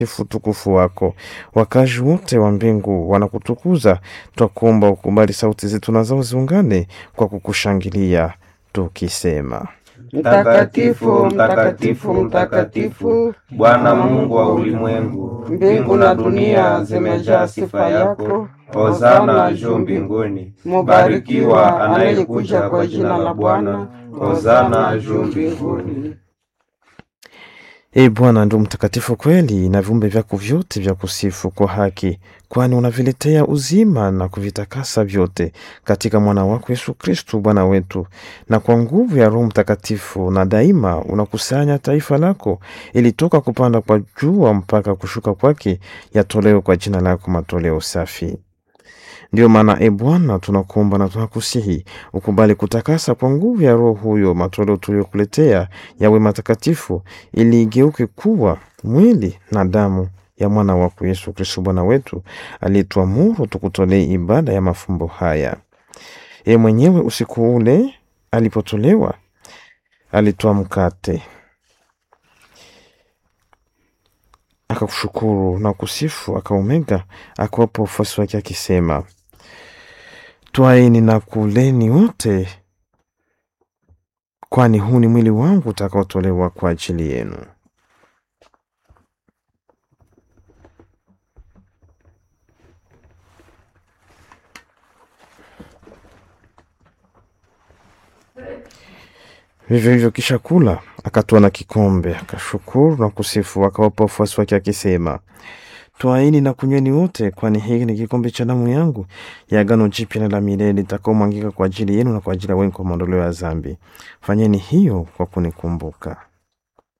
sifu utukufu wako. Wakazi wote wa mbingu wanakutukuza. Twakuomba ukubali sauti zetu na zao ziungane kwa kukushangilia tukisema: Mtakatifu, mtakatifu, mtakatifu, Bwana Mungu wa ulimwengu, mbingu na dunia zimejaa sifa yako. Hosana juu mbinguni. Mubarikiwa anayekuja kwa jina la Bwana. Hosana juu mbinguni. E Bwana, ndio mtakatifu kweli, na viumbe vyako vyote vya kusifu kwa haki, kwani unaviletea uzima na kuvitakasa vyote katika mwana wako Yesu Kristu Bwana wetu, na kwa nguvu ya Roho Mtakatifu, na daima unakusanya taifa lako, ili toka kupanda kwa jua mpaka kushuka kwake yatolewe kwa jina lako matoleo safi. Ndiyo maana e Bwana, tunakuomba na tunakusihi ukubali kutakasa kwa nguvu ya Roho huyo matoleo tuliyokuletea yawe matakatifu, ili igeuke kuwa mwili na damu ya mwana wako Yesu Kristo Bwana wetu, aliyetuamuru tukutolee ibada ya mafumbo haya. Ye mwenyewe usiku ule alipotolewa, alitoa mkate akakushukuru na kusifu, akaumega, akawapa wafuasi wake akisema, Twaeni na kuleni wote, kwani huu ni mwili wangu utakaotolewa kwa ajili yenu. Vivyo hivyo kisha kula, akatoa na kikombe, akashukuru na kusifu, akawapa wafuasi wake akisema, Twaini na kunyweni wote, kwani hiki ni kikombe cha damu yangu ya agano jipya na la milele itakaomwangika kwa ajili yenu na kwa ajili ya wengi kwa maondoleo ya dhambi. Fanyeni hiyo kwa kunikumbuka.